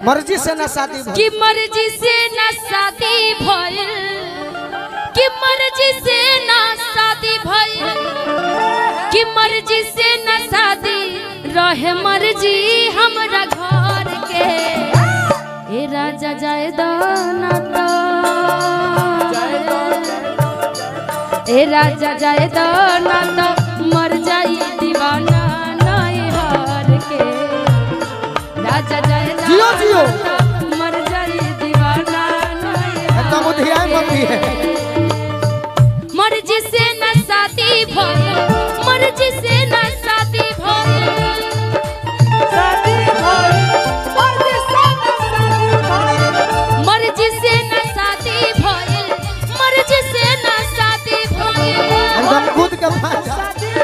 मर्जी से ना शादी भइल। कि मर्जी से ना शादी भइल कि मर्जी से ना शादी भइल कि मर्जी से ना शादी रहे मर्जी हमरा घर के ए राजा जाए दाना तो ए राजा जाए दाना तो मर जाई दीवाना नहीं हार के राजा जाए दाना जियो, जियो। तो मर जाई दीवाना नहीं हार एकदम उधियाए मम्मी है मर्जी से न शादी भइल मर्जी से न शादी भइल मर्जी से न शादी भइल मर्जी से न शादी भइल एकदम खुद के भाषा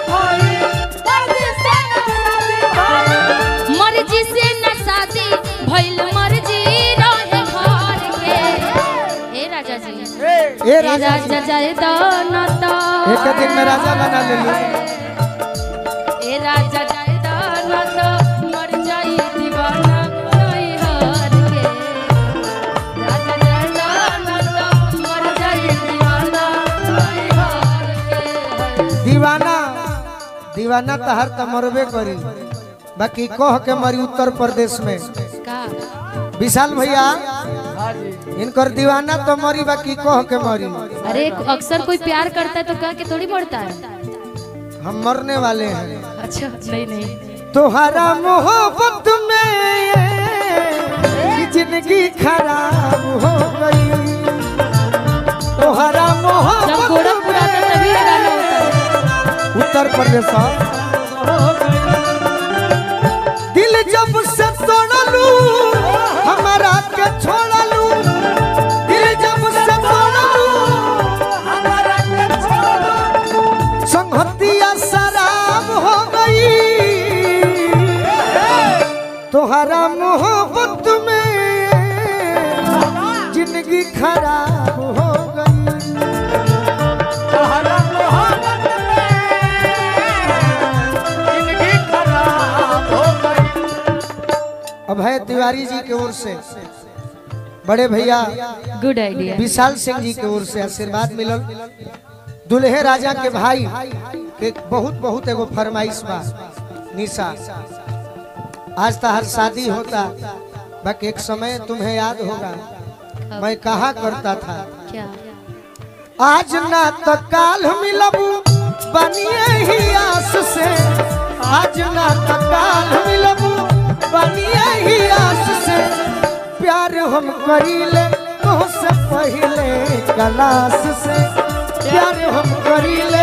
मर्जी से न शादी भइल मर्जी रहे घर के ए राजा जी ए ए राजा जी, राजा जाए दाना तो एक दिन में राजा बना ले लो ए राजा जाए दाना तो मर जाई दीवाना नहीं हार के राजा जाए दाना तो मर जाई दीवाना नहीं हार के दीवाना दीवाना तहर त मरबे करी बाकी कह के मरी उत्तर प्रदेश में का विशाल भैया इनकर दीवाना तो मरी बाकी कह के मरी अरे अक्सर कोई प्यार करता है तो कह के थोड़ी मरता है हम मरने वाले हैं अच्छा नहीं नहीं तोहरा मोहब्बत में ये जिंदगी खराब हो गई तोहरा जब मोहब्बत गोरखपुर आता है तभी ये गाना होता है उत्तर प्रदेश दिल जब से तोड़लू हमारा के छोड़लू दिल जब से तोड़लू हमारा के छोड़लू संगतिया शराब हो गई तोहरा मोहब्बत में जिंदगी खराब हो गई अभय तिवारी जी की ओर से बड़े भैया गुड आइडिया विशाल सिंह जी की ओर से आशीर्वाद मिलल दुल्हे राजा के भाई के बहुत बहुत एगो फरमाइश बा निशा आज तो हर शादी होता बाकी एक समय तुम्हें याद होगा मैं कहा करता था क्या आज ना तो काल मिलबू बनिए ही आस से आज ना तो काल मिलबू बनिए ही आस से प्यार हम करीले तुझसे पहले कलास से प्यार हम करीले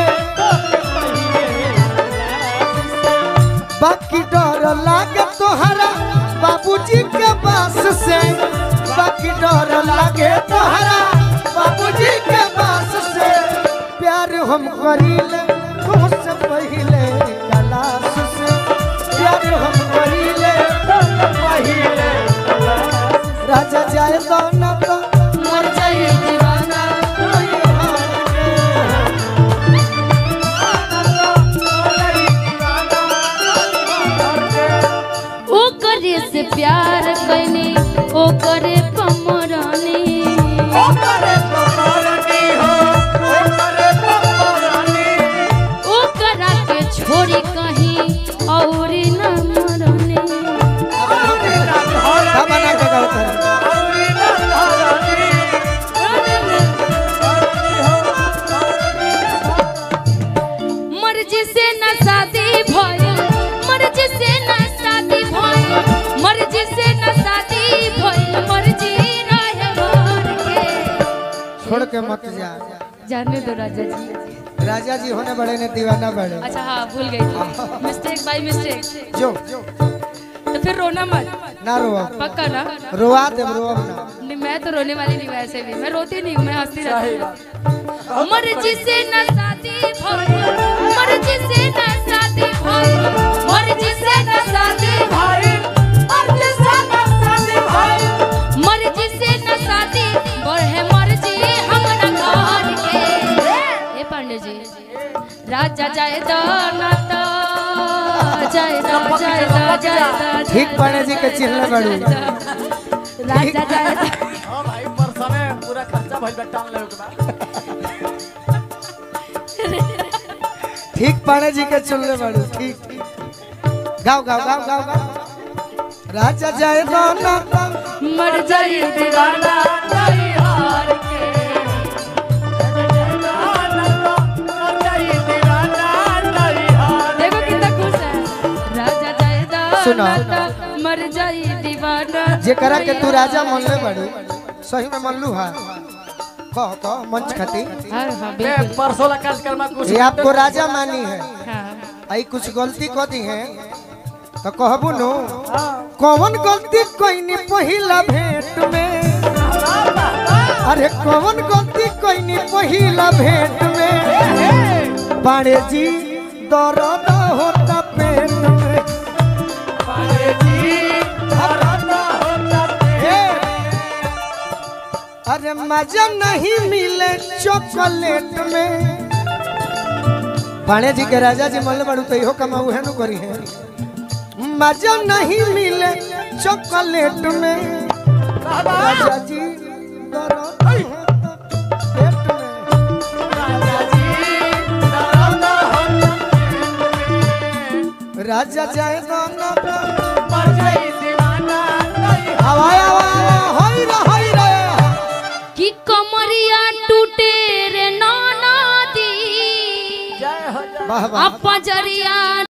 बाकी डर लागे तोहरा बाबूजी के पास से बाकी डर लागे तोहरा बाबूजी के पास से प्यार हम करीले तुझसे पहले कलास से प्यार हम करीले तुझसे पहले राजा जाए तो ना तो मर जाई दीवाना ओ करे से प्यार कैनी ओ करे कमरानी ओ करा के छोड़ी कहीं और न मरने अब बना के गाओ तारा। मर्जी से न शादी भइल मर्जी से न शादी भइल मर्जी से न शादी भइल मर्जी रहे घर के छोड़ के मत जा जाने दो राजा जी राजा जी होने बड़े ने दीवाना बड़े अच्छा हाँ भूल गई थी मिस्टेक बाय मिस्टेक जो तो फिर रोना मत ना रो पक्का ना रोआ दे रो ना नहीं मैं तो रोने वाली नहीं वैसे भी मैं रोती नहीं हूँ मैं हंसती रहती हूँ मर्जी से न शादी भइल मर्जी से न शादी भइल मर्जी से न शादी भइल मर्जी से न शादी भइल मर्जी से न शादी बढ़े मर्जी हमरा घर के ए पांडे जी राजा जाए दो ना तो जाए दो जाए दो जाए दो ठीक पाणे जी के चिल्ला बड़ू राजा जाए हां भाई परसने पूरा खर्चा भइल बा टान लेवे के बा ठीक पाणे जी के चुनले बाड़ू ठीक ठीक गाओ गाओ गाओ गाओ गाओ राजा जाए गाना मर जाई दीवाना नहीं हार के देखो कितना खुश है राजा जाए सुनो। दाना मर जाई दीवाना जेकरा के तू राजा मनले बाड़ू सही में मनलू हा कह कह मंच खाती हाँ हाँ बे बिल्कुल परसों ला कार्यक्रम में कुछ ये आपको राजा मानी है हाँ आई कुछ गलती कर दी है तो कहबू नो कौन गलती कोई नहीं पहिला भेंट में अरे कौन गलती कोई नहीं पहिला भेंट में पाड़े जी दर्द होता पेट में हे! अरे मजा नहीं मिले चॉकलेट में पाणे जी के राजा जी मल्ल बड़ू तो इहो कमाऊ है नु करी है मजा नहीं मिले चॉकलेट में राजा जी दर्द होता पेट में राजा जाए गाना हवाई हवा होई रे होई रे कि कमरिया टूटे रे नाना दी जय हो जय वाह वाह अपजरिया